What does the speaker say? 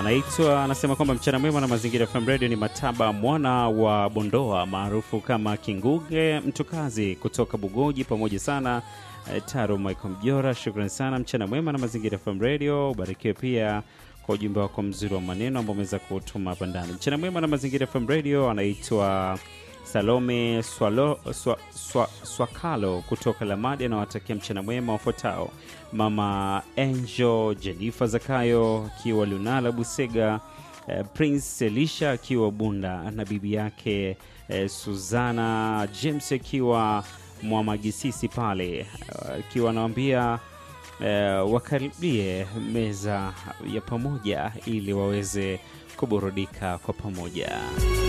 anaitwa anasema kwamba mchana mwema na mazingira FM Radio ni Mataba mwana wa Bondoa maarufu kama Kinguge mtukazi kutoka Bugoji, pamoja sana eh, Taro Michael Mjora, shukrani sana. Mchana mwema na mazingira FM Radio, ubarikiwe pia kwa ujumbe wako mzuri wa maneno ambao umeweza kutuma hapa ndani. Mchana mwema na mazingira FM Radio, anaitwa Salome Swalo, swa, swa, Swakalo kutoka Lamadi anawatakia mchana mwema wafuatao: mama Angel Jennifer Zakayo akiwa Lunala Busega, eh, Prince Elisha akiwa Bunda na bibi yake eh, Suzana James akiwa Mwamagisisi pale akiwa anawambia eh, wakaribie meza ya pamoja ili waweze kuburudika kwa pamoja.